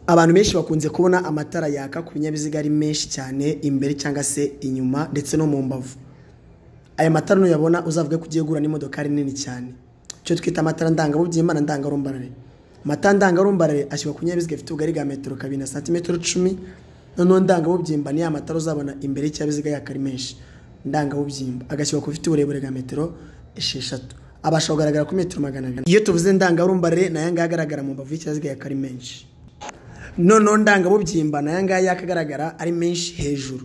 abantu benshi bakunze kubona amatara yaka ku binyabiziga ari menshi cyane imbere cyangwa se inyuma ndetse no mu mbavu aya matara nuyabona uzavuge ko ugiye gura n'imodokari nini cyane icyo twita amatara ndangabubyimana ndangarumbarare amata ndangarumbarare ashyirwa ku binyabiziga bifite ubugari bwa metero kabiri na santimetero icumi noneho ndangabubyimba ni ya matara uzabona imbere y'ikinyabiziga yaka ari menshi ndangabubyimba agashyirwa ku bifite uburebure bwa metero esheshatu abasha kugaragara ku metero magana abiri iyo tuvuze ndangarumbarare nayo ngaya agaragara mu mbavu y'ikinyabiziga yaka ari menshi noneho ndangabubyimba nayo ngaya yakagaragara ari menshi hejuru